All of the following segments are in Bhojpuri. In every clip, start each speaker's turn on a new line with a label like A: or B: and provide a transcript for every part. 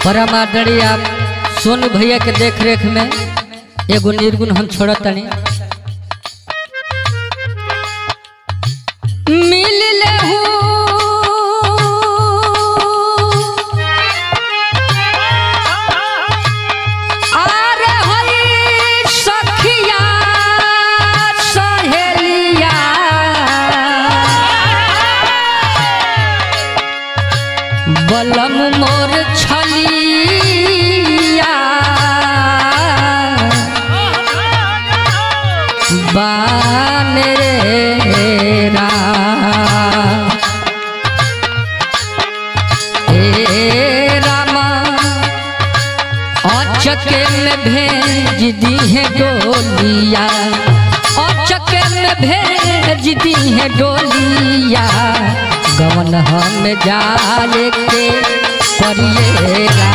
A: परम आदरणीय आप सोनू भैया के देख रेख में एगो निर्गुण हम छोड़त तनी मिल लेहू आर हई सखिया सहेलिया बलम मोर छलिया बान रे राम। ए रामा अचके में भेज दी है डोलिया अचके में भेज दी है डोलिया गवन हम जाले के परिएरा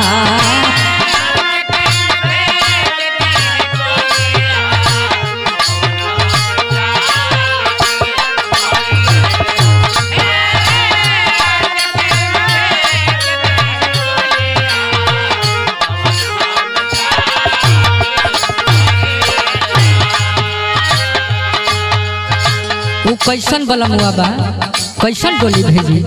A: उ कैसन बलमुआ बा कैसन डोली भेजी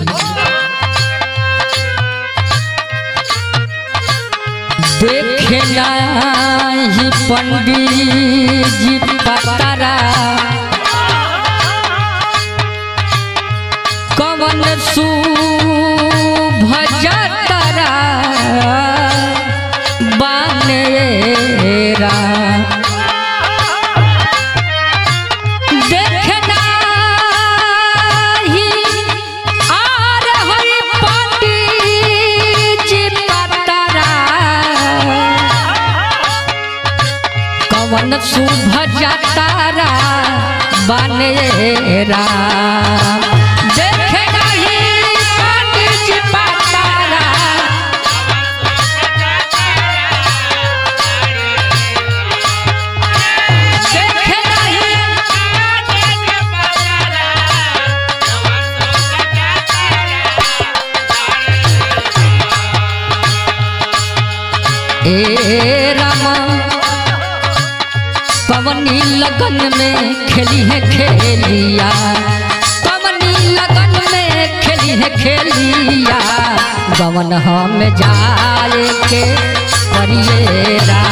A: देखे नाही पंडित जी पतारा कवन सु भजतरा बानेरा देखना ही आर हरि पंडित जी पतरा कवन शुभ जतारा बनेरा देखना ही पंडित जी पतरा देखना ही ए रामा पवनी लगन में खेली है खेलिया पवनी लगन में खेली है खेलिया गवन हम जाए के परिएरा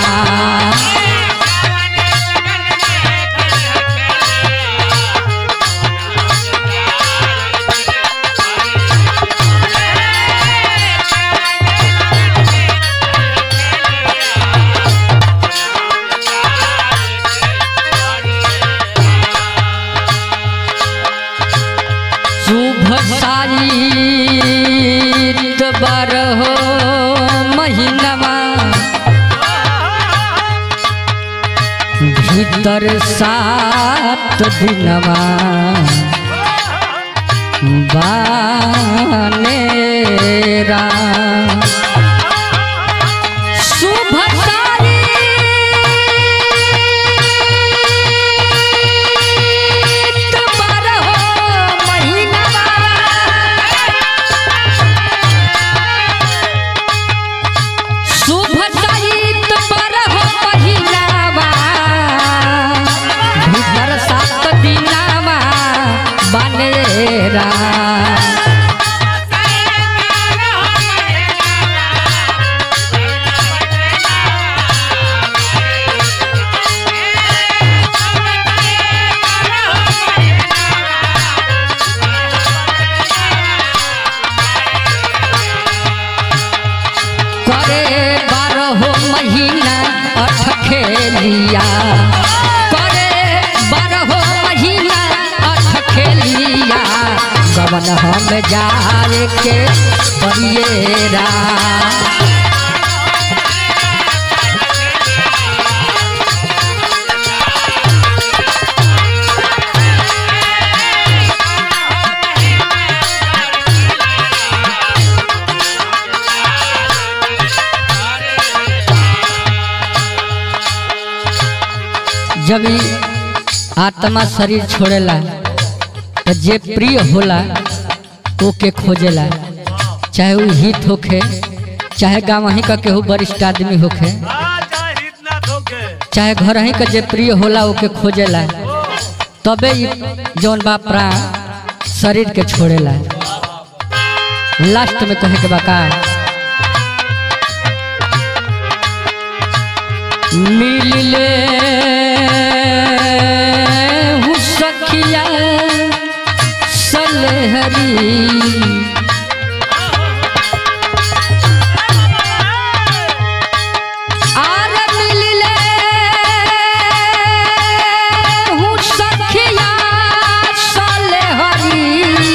A: शुभ साइत बारहो महीनवा भीतर सात दिनवा बानेरा शुभ साइत बारहो महीनवा शुभ सहित बरहो पहिरावा भीतर सात दिनावा बनेरा करे बारहो महीना अठ खेलिया करे बारहो महीना अठ खेलिया गवन हम जाए के परिएरा जब ई आत्मा शरीर छोड़ेला तो जे प्रिय होला ओके खोजेला चाहे वो हित होखे चाहे गाँव ही का केहू वरिष्ठ आदमी होखे चाहे घर ही का जे प्रिय होला ओके खोजेला तबे ई जौन बा प्राण शरीर के छोड़ेला लास्ट में कहे के बा का मिलले हूँ सखिया सलहरी आर मिलले हूँ सखिया सलहरी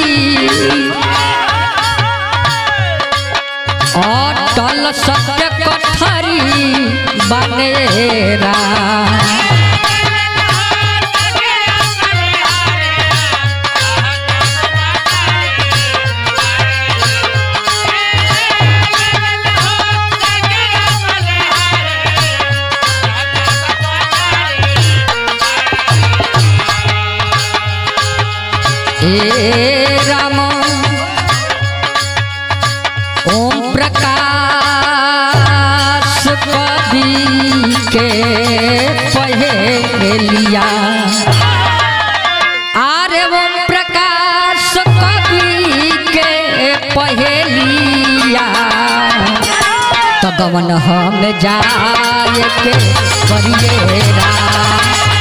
A: अटल सत्य कथरी बनेरा ए राम ओम प्रकाश कवि के पहेलिया आरे ओम प्रकाश कवि के पहेलिया तो गवन हम जाए के परिएरा